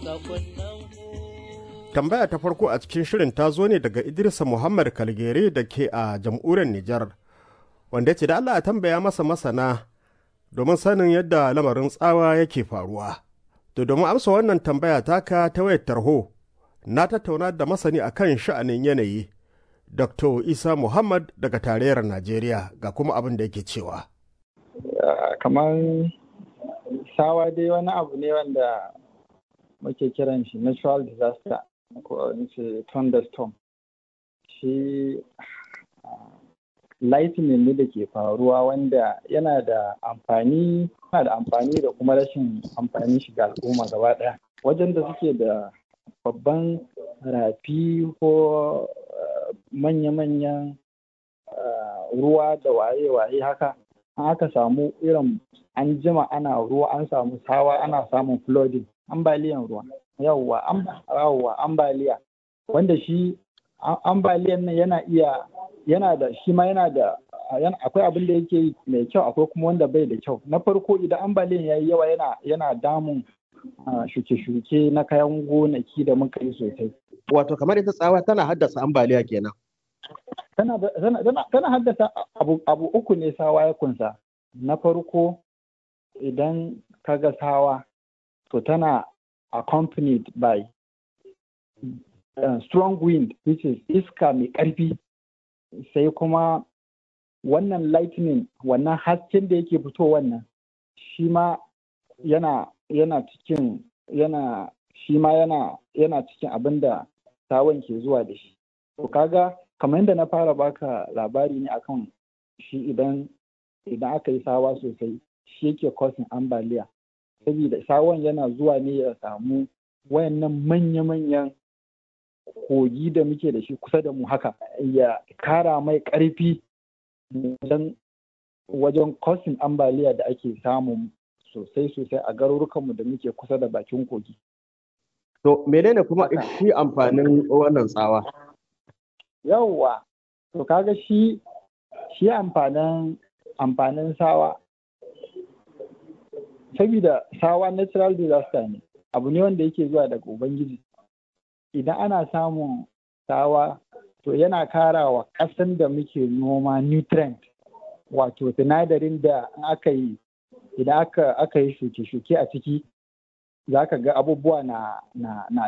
Tambaya ta farko a cikin shirin ta zo ne daga Idrisa Muhammad Kalgere da ke a jam'uriyar Nijar, wanda ya ce da Allah a tambaya masa masana domin sanin yadda lamarin tsawa yake faruwa. To domin amsa wannan tambaya taka ta wayar tarho, na tattauna da masani akan sha'anin yanayi, Dr. Isa Muhammad daga tarayyar Najeriya ga kuma abin da yake cewa. Kamar sawa dai wani abu ne wanda muke kiran shi natural disaster ko ce thunderstorm shi lightning ne da ke faruwa wanda yana da amfani yana da amfani da kuma rashin amfani shi ga al'umma gaba ɗaya wajen da suke da babban rafi ko manya-manyan ruwa da waye-waye haka an aka samu irin an jima ana ruwa an samu sawa ana samun flooding ambaliyan ruwa yawwa yawwa ambaliya wanda shi ambaliyan nan yana iya yana da shi ma yana da akwai abin da yake mai kyau akwai kuma wanda bai da kyau na farko idan ambaliyan ya yi yawa yana yana damun shuke-shuke na kayan gonaki da muka yi sosai wato kamar ita tsawa tana haddasa ambaliya kenan tana haddasa abu uku ne sawa ya kunsa na farko idan kaga sawa to tana accompanied by uh, strong wind which is iska mai ƙarfi sai kuma wannan lightning wannan hasken da yake fito wannan shi ma yana yana cikin yana shi ma yana yana cikin abin da sawan ke zuwa da shi to kaga kamar yadda na fara baka labari ne akan shi idan idan aka yi sawa sosai shi yake causing ambaliya saboda sawon yana zuwa ne ya samu wayannan manya-manyan kogi da muke da shi kusa da mu haka ya kara mai ƙarfi wajen wajen causing ambaliya da ake samu sosai-sosai a garurukanmu da muke kusa da bakin kogi. To menene kuma shi amfanin wannan tsawa? Yawwa, to kaga shi shi amfanin amfanin sawa saboda sawa natural disaster ne abu ne wanda yake zuwa daga ubangiji idan ana samun sawa to yana kara wa ƙasan da muke noma nutrient wato sinadarin da aka yi idan aka aka yi shuke-shuke a ciki za ka ga abubuwa na na